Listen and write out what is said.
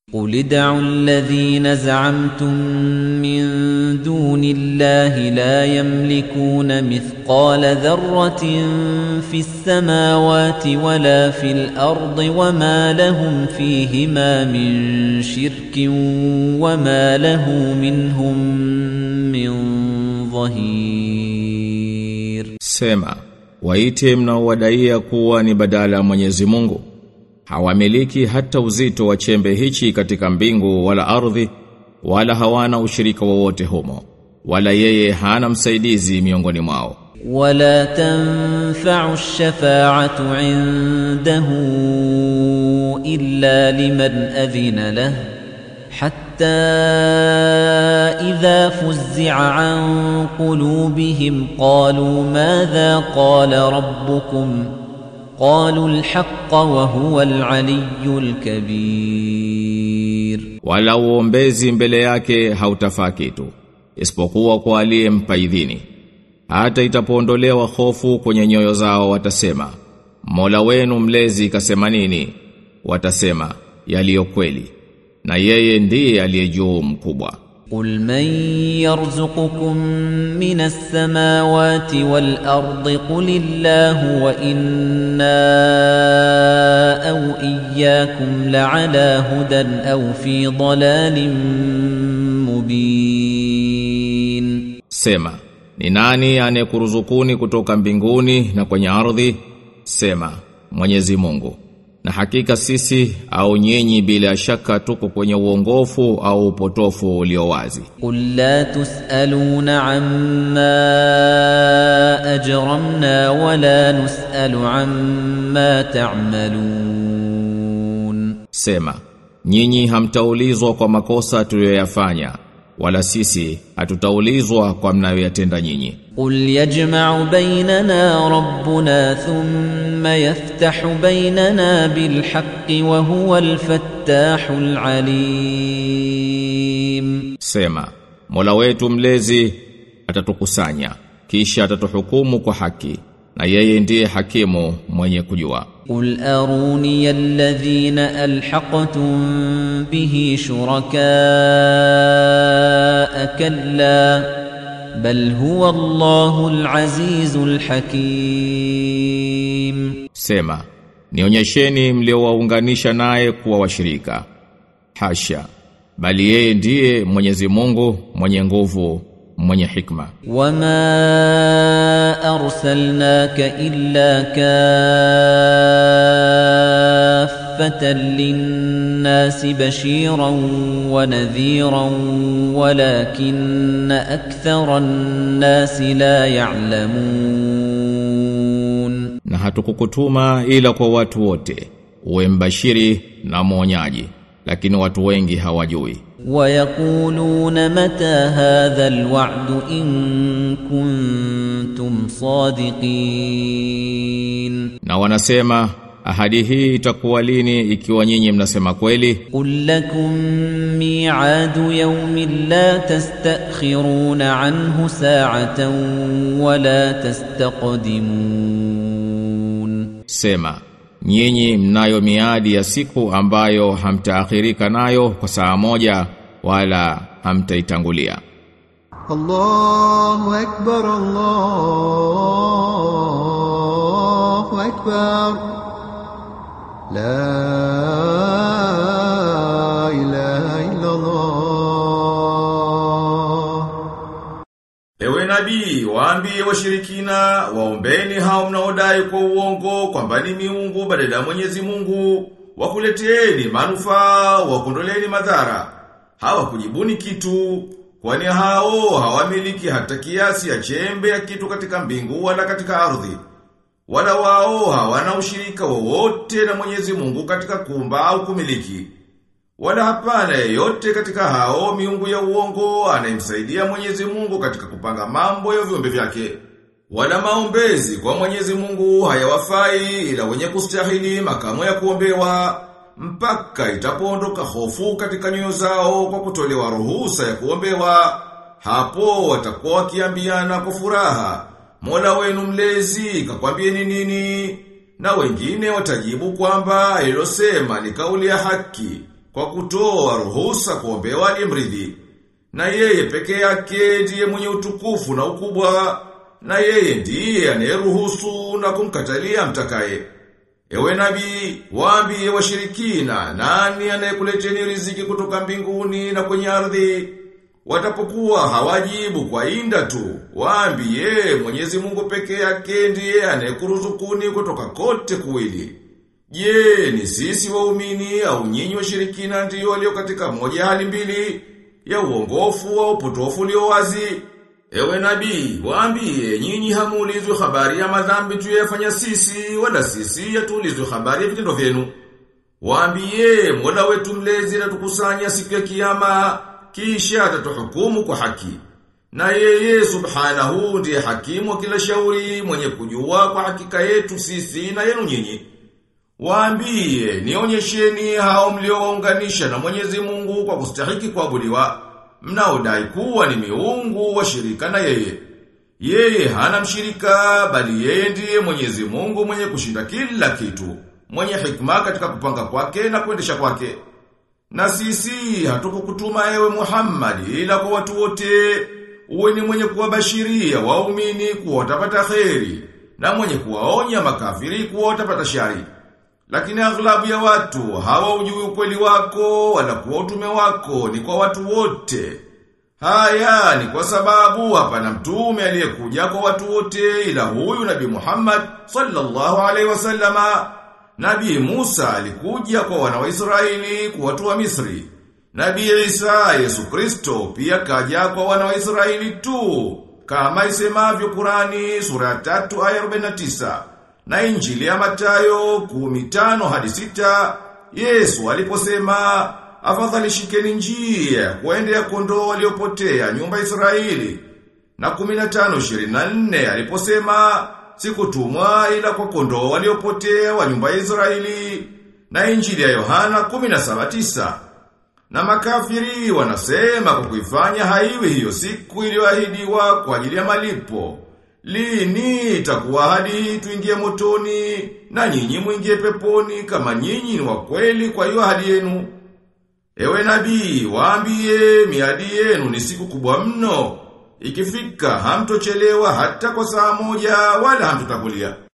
قل ادعوا الذين زعمتم من دون الله لا يملكون مثقال ذرة في السماوات ولا في الأرض وما لهم فيهما من شرك وما له منهم من ظهير Sema, waite mnaowadaia kuwa ni badala ya Mwenyezi Mungu. Hawamiliki hata uzito wa chembe hichi katika mbingu wala ardhi, wala hawana ushirika wowote humo. Wala yeye hana msaidizi miongoni mwao. ولا تنفع الشفاعة عنده إلا لمن أذن له حتى إذا فزع عن قلوبهم قالوا ماذا قال ربكم قالوا الحق وهو العلي الكبير Wala uombezi mbele yake hautafaa kitu, isipokuwa kwa aliyempa idhini. Hata itapoondolewa hofu kwenye nyoyo zao watasema, Mola wenu mlezi kasema nini? Watasema, yaliyo kweli. Na yeye ndiye aliye juu mkubwa. قل من يرزقكم من السماوات والأرض قل الله وإنا أو إياكم لعلى هدى أو في ضلال مبين Sema, ni nani anayekuruzukuni kutoka mbinguni na kwenye ardhi? Sema, Mwenyezi Mungu. Na hakika sisi au nyinyi bila shaka tuko kwenye uongofu au upotofu ulio wazi. قل لا تسألون عما أجرمنا ولا نسأل عما تعملون Sema, nyinyi hamtaulizwa kwa makosa tuliyoyafanya, wala sisi hatutaulizwa kwa mnayoyatenda nyinyi. قل يجمع بيننا ربنا ثم يفتح بيننا بالحق وهو الفتاح العليم Sema, Mola wetu mlezi atatukusanya, kisha atatuhukumu kwa haki, na yeye ndiye hakimu mwenye kujua. قل أروني الذين ألحقتم به شركاء كلا بل هو الله العزيز الحكيم Sema, nionyesheni mliowaunganisha naye kuwa washirika. Hasha, bali yeye ndiye Mwenyezi Mungu mwenye nguvu, mwenye hikma. وما أرسلناك إلا كافة للناس بشيرا ونذيرا ولكن أكثر الناس لا يعلمون Na hatukukutuma ila kwa watu wote, uwe mbashiri na mwonyaji, lakini watu wengi hawajui. ويقولون متى هذا الوعد إن كنتم صادقين Na wanasema ahadi hii itakuwa lini ikiwa nyinyi mnasema kweli? قل لكم ميعاد يوم لا تستأخرون عنه ساعة ولا تستقدمون Sema, nyinyi mnayo miadi ya siku ambayo hamtaakhirika nayo kwa saa moja wala hamtaitangulia. الله أكبر الله أكبر لا إله إلا الله Ewe nabii, waambie washirikina, waombeni hao mnaodai kwa uongo kwamba ni miungu badala ya Mwenyezi Mungu, wakuleteeni manufaa, wakondoleni madhara. Hawakujibuni kitu, kwani hao hawamiliki hata kiasi ya chembe ya kitu katika mbingu wala katika ardhi. Wala wao hawana ushirika wowote na Mwenyezi Mungu katika kumba au kumiliki. Wala hapana yeyote katika hao miungu ya uongo anayemsaidia Mwenyezi Mungu katika kupanga mambo ya viumbe vyake. Wala maombezi kwa Mwenyezi Mungu hayawafai ila wenye kustahili makamo ya kuombewa mpaka itapoondoka hofu katika nyoyo zao kwa kutolewa ruhusa ya kuombewa. Hapo watakuwa wakiambiana kwa furaha, Mola wenu mlezi kakwambieni nini? Na wengine watajibu kwamba ilosema ni kauli ya haki kwa kutoa ruhusa kuombewa aliyemridhi. Na yeye peke yake ndiye mwenye utukufu na ukubwa, na yeye ndiye anayeruhusu na kumkatalia mtakaye. Ewe nabii, waambie washirikina, nani anayekuleteni riziki kutoka mbinguni na kwenye ardhi? Watapokuwa hawajibu kwa inda tu, waambie Mwenyezi Mungu peke yake ndiye anayekuruzukuni kutoka kote kuwili. Je, ni sisi waumini au nyinyi washirikina ndiyo walio katika moja hali mbili ya uongofu au upotofu ulio wazi? Ewe nabii, waambie nyinyi hamuulizwi habari ya madhambi tuyafanya sisi wala sisi yatuulizwe habari ya vitendo vyenu. Waambie Mola wetu mlezi na tukusanya siku ya kiyama kisha atatuhukumu kwa haki. Na yeye subhanahu ndiye hakimu wa kila shauri mwenye kujua kwa hakika yetu sisi na yenu nyinyi. Waambie nionyesheni hao mliowaunganisha na Mwenyezi Mungu kwa kustahiki kuabudiwa mnaodai kuwa ni miungu washirika na yeye. Yeye hana mshirika bali yeye ndiye Mwenyezi Mungu mwenye kushinda kila kitu, mwenye hikma katika kupanga kwake na kuendesha kwake. Na sisi hatukukutuma ewe Muhammad ila kwa watu wote, uwe ni mwenye kuwabashiria waumini kuwa watapata kheri na mwenye kuwaonya makafiri kuwa watapata shari. Lakini aghlabu ya watu hawaujui ukweli wako wala kuwa utume wako ni kwa watu wote. Haya ni kwa sababu hapana mtume aliyekuja kwa watu wote ila huyu Nabii Muhammad sallallahu alaihi wasallama. Nabii Musa alikuja kwa wana wa Israeli kwa watu wa Misri. Nabii Isa Yesu Kristo pia kaja kwa wana wa Israeli tu kama isemavyo Qurani sura ya 3 aya 49 na injili ya Matayo kumitano hadi sita, Yesu aliposema, afadhali shikeni njia, kuendea kondoo waliopotea nyumba Israeli. Na kuminatano ishirini na nne aliposema, sikutumwa ila kwa kondoo waliopotea wa nyumba ya Israeli. Na injili ya Yohana kuminasaba tisa. Na makafiri wanasema kwa kuifanya haiwi hiyo siku iliyoahidiwa kwa ajili ya malipo. Lini itakuwa hadi tuingie motoni na nyinyi mwingie peponi kama nyinyi ni wa kweli kwa hiyo ahadi yenu. Ewe nabii, waambie miadi yenu ni siku kubwa mno. Ikifika hamtochelewa hata kwa saa moja wala hamtotakulia.